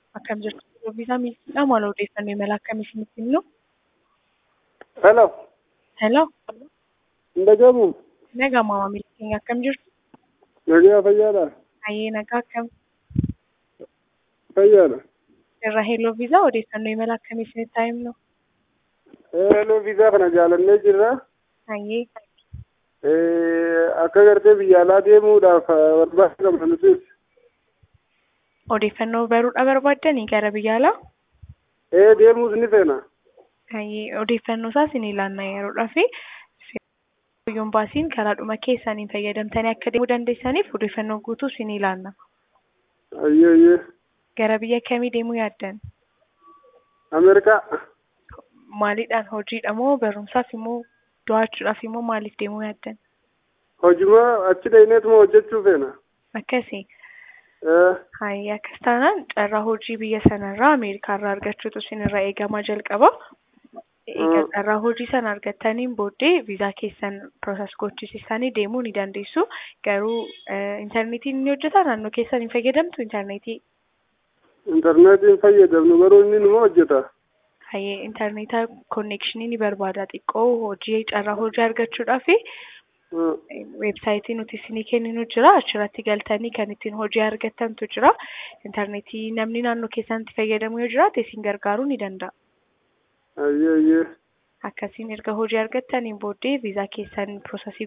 akkam jirtu viizaa miiltoodha maal odeeffannoo imala akkamii isinitti himnu? Hello. Hello. Hin dhagahamu. Nagaa maamila keenya akkam jirtu? Nagaa fayyaadha. Baay'ee nagaa akkam? Fayyaadha. Irra heloo viizaa odeeffannoo imala akkamii isinitti himnu? Hello viizaa kana jaalannee jirra. Baay'ee. Akka gartee biyya alaa deemuudhaaf barbaada qabna nutis. Odeeffannoo baruudha barbaaddanii gara biyya alaa? Ee deemuus ni feena. Baay'ee odeeffannoo isaas ni ilaalla yeroodhaa fi biyyoon baasiin karaadhuma keessaniin fayyadamtanii akka deemuu dandeessaniif odeeffannoo guutuus ni ilaalla. Ayyee ayyee. Gara biyya kamii deemuu yaaddan? Ameerikaa. Maaliidhaan hojiidha moo barumsaaf immoo daawwachuudhaaf immoo maaliif deemuu yaaddan? Hojima achi dhaqneetuma hojjechuu feena. Akkasii. Ee Hayya akkas taanaan carraa hojii biyya sanarraa Ameerikaarraa argachuutu isinirraa eegamaa jalqaba. Egaa carraa hojii sana argattaniin booddee viizaa keessan piroosas gochisiisanii deemuu ni dandeessu. Garuu intarneetiin ni hojjetaa naannoo keessan hin fayyadamtu intarneetii. intarneetiin fayyadamnu garuu inni numa hojjeta. Hayyee intarneetaa konnekshinii ni barbaada xiqqoo hojii carraa hojii argachuudhaaf weebsaayitii nuti isinii kenninu jira achirratti galtanii kan ittiin hojii argattantu jira intarneetii namni naannoo keessanitti fayyadamu yoo jiraate isin gargaaruu ni danda'a. Ayyee ayyee. Akkasiin erga hojii argattaniin booddee viizaa keessan piroosasii